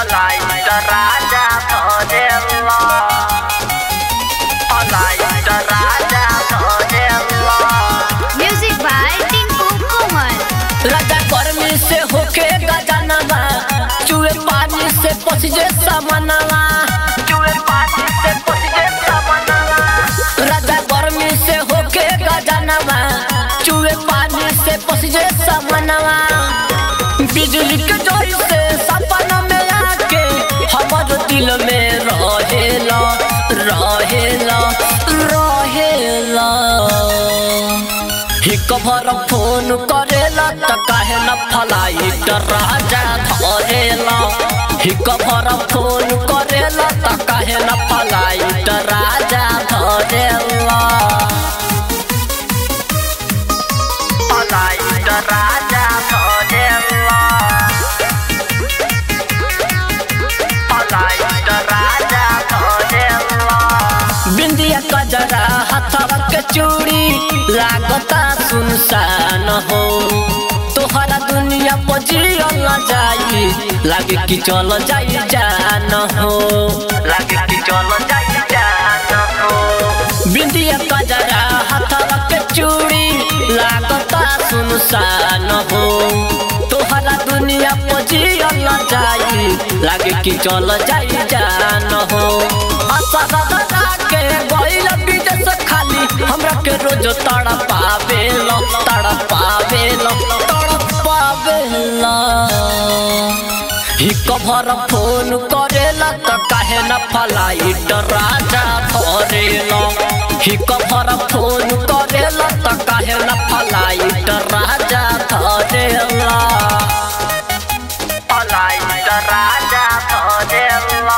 Flight राजा धरेला flight राजा धरेला Music by Tinku Kumar. राजा गर्मी से होके गजनवा चूहे पानी से पसीजे समनवा चूहे पानी से पसीजे समनवा राजा गर्मी से होके गजनवा चूहे पानी से पसीजे समनवा बिजली के जोर से सपना में आके हमर दिल में रहेला रहेला रहेला हिक भर फोन करेला त काहे न फलाइट राजा धरेला हिक भर फोन करेला त काहे न फलाइट राजा धरेला फलाइट राजा धरेला फलाइट राजा धरेला बिंदिया कजरा हथवा के चूड़ी लागता सुनसान हो तोहरा दुनिया पजियल न जाई लागे कि चल जाई जान हो लागे कि चलो जाई जान हो बिंदिया कजरा हथवा के चूड़ी लागता सुनसान हो तोहरा दुनिया पजियल न जाई लागे कि चल जाई जान हो आशा दादा के गइल विदेश खाली हमरा के रोज तड़ पावेला तड़ पावेला तड़ पावेला हिक भर फोन करेला त काहे न फलाइट राजा धरेला हिक भर फोन करेला त काहे न फलाइट राजा धरेला फलाइट राजा धरेला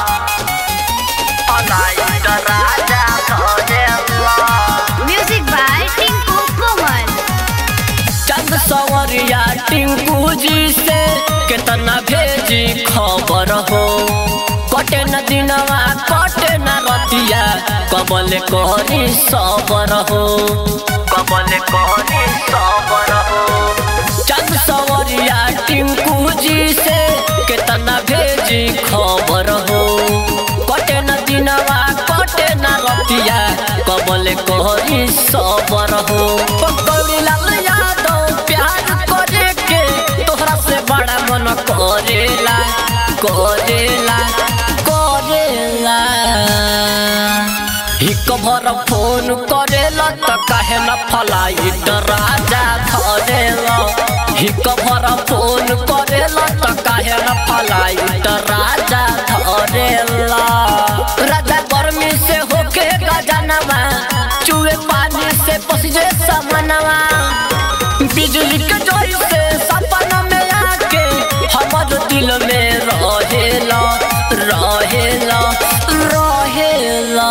फलाइट राजा धरेला Music by Tinku Kumar. चंद सवरिया टिंकू जी से केतना भेजी खबर हो कटे न दिनवा कटे न रतिया कबल करी सबर हो कबल कोनी सबर हो चंद सवरिया टिंकू जी से केतना भेजी खबर हो कटे न दिनवा कटे न रतिया कबल करी सबर हो पकड़ी लाल यादव प्यार करे के तोहरा से बड़ा मन करेला करेला करेला हिक भर फोन करेला त काहे न फलाइट राजा धरेला हिक भर फोन करेला त काहे न फलाइट राजा धरेला राजा गर्मी से होके गजनवा चूहे पानी से पसीजे समनवा बिजली के जोर से सपना में आके हमर दिल में रहेला रहेला रहेला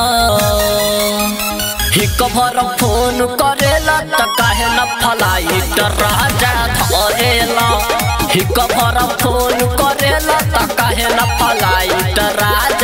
हिक भर फोन करेला त काहे न फलाइट राजा धरेला हिक भर फोन करेला त काहे न फलाइट राजा